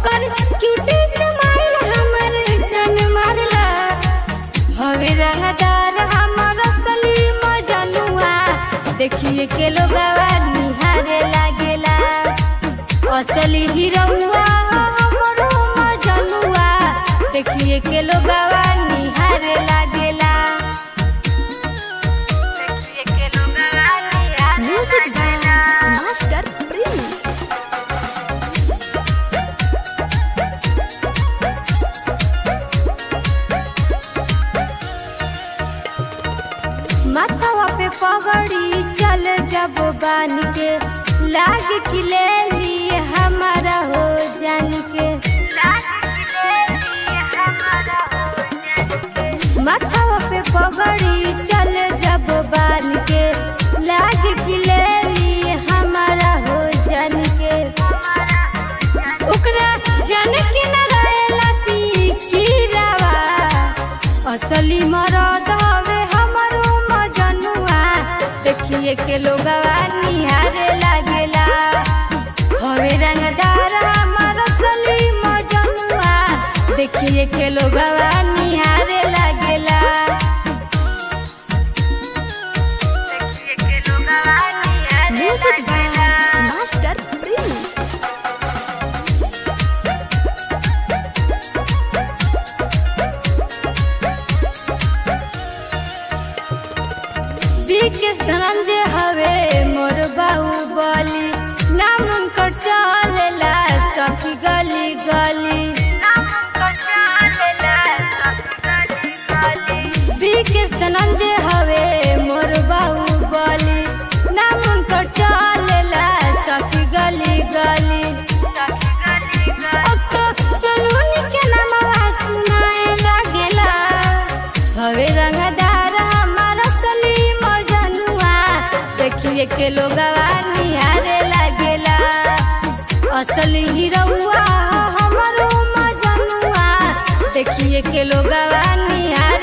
ओकर cutie smile हमर जान मारला हवे रंगदार हमर असली मजनुआ देखिए के लोगवा निहारे लागेला असली हीरोवा हमरो मजनुआ देखिए के लोगवा निहारे लागेला देखिए के लोगवा निहारे Music by लागेला Master Prince. माथवा पे पगड़ी चल जब बान के लाग की ले ली हमारा हो जान के माथवा पे पगड़ी चल जब बान के लाग की ले ली हमारा हो जान के ओकरा जान के न रहेला पी की रवा असली मरद हवे हमरो मजनुआ देखिए के लोगवा निहारे लागेला हवे रंगदार हमर असली मजनुआ देखिए के लोगवा निहारे लागेला देखिए के लोगवा निहारे Music by लागेला Master Prince. विकेश धनंजय हवे मोर बाहुबली नाम उनकर चलेला सखी गली गली विकेश धनंजय हवे मोर बाहुबली नाम उनकर चलेला सखी गली गली अब तो सलूनी के नामवा सुनाए लागेला हवे रंगदार हमार असली मजनुआ देखिए के लोगवा निहारे लागेला असली हीरोवा हमरो मजनुआ देखिए के लोगवा निहारे